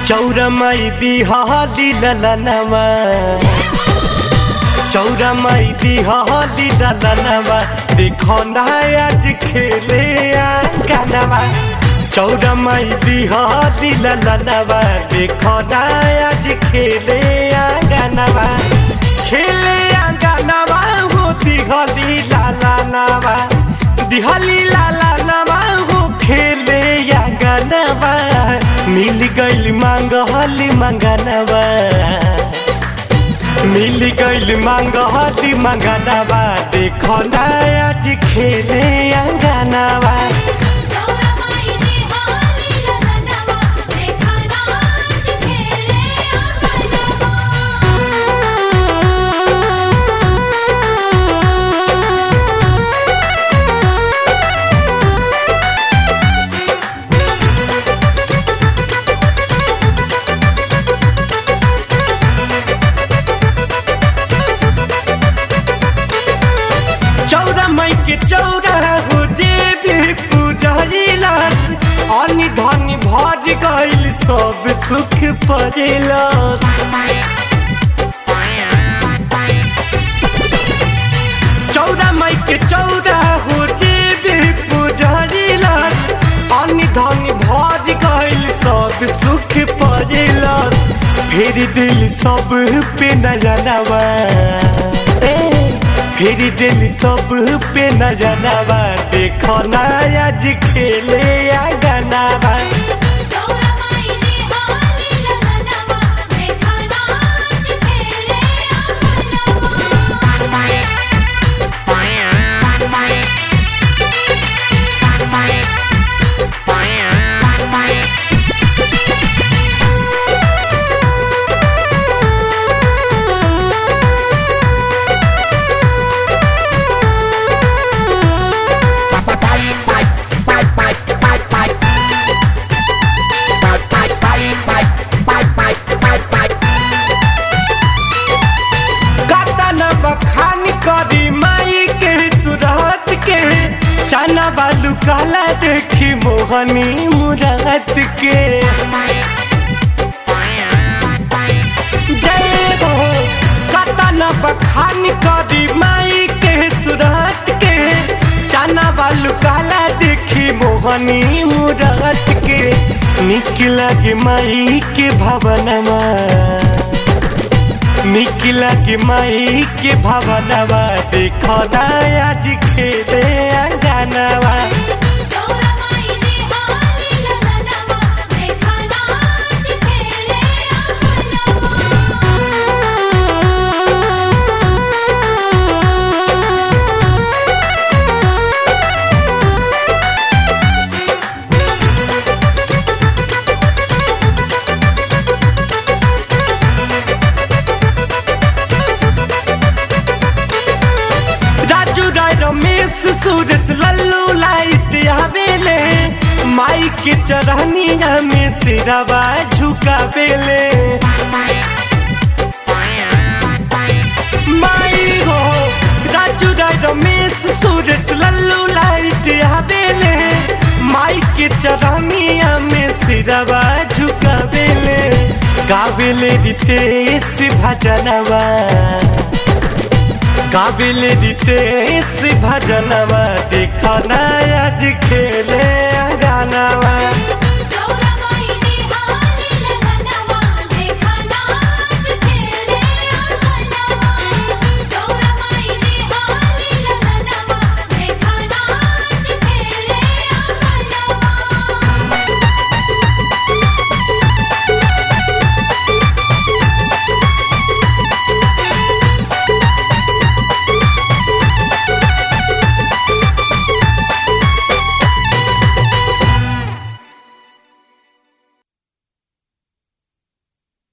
चौरमाई दिहाली ललनवा चौरमाई दिहाली ललनवा देखो ना आज खेले गानवा चौरमाई दिहाली ललनवा देखो ना आज खेले गानवा खेले गानवा हो दिहाली ललनवा दिहाली ललनवा हो खेले गानवा मिल गइल मांगहली मंगनवा मिल गइल मांगहली मंगनवा देखो ना आज खेले अंगनवा चौरमाई दिहाली ललनवा देखा नाच खेले अंगनवा चौरा माई के चौरा हो जे भी पूजैलस अनि धनी भर गइल सब सुख परेलस चौरा माई के चौरा हो जे भी पूजैलस अनि धनी भर गइल सब सुख परेलस फेर दिल सब पे नजरवा फिर दिल सब पे नजरवा देखो ना आज खेले गनावा चौरमाई दिहाली ललनवा देखा नाच खेले अंगनवा कतन बखान करी माई के सुरत के चना बालू काला देखी मोहनी मुरात के जय हो कतन बखान करी माई के सुरत के चना बालू काला देखी मोहनी मुरात के निक लगे माई के भवनमा निक लगे माई के भवनवा देखो ना आज खेले अंगनवा चौरमाई दिहाली ललनवा देखा नाच खेले अंगनवा राजू राय रमेश सूरज लल्लू लाइट आवेले माई के चरहनिया में सिरवा झुकावेले माई हो राजू राय रमेश सूरज लल्लू लाइट आवेले माई के चरहनिया में सिरवा झुकावेले गावेले रितेश भजनवा काबिल रितेश भजनवा देखो ना आज खेले गानवा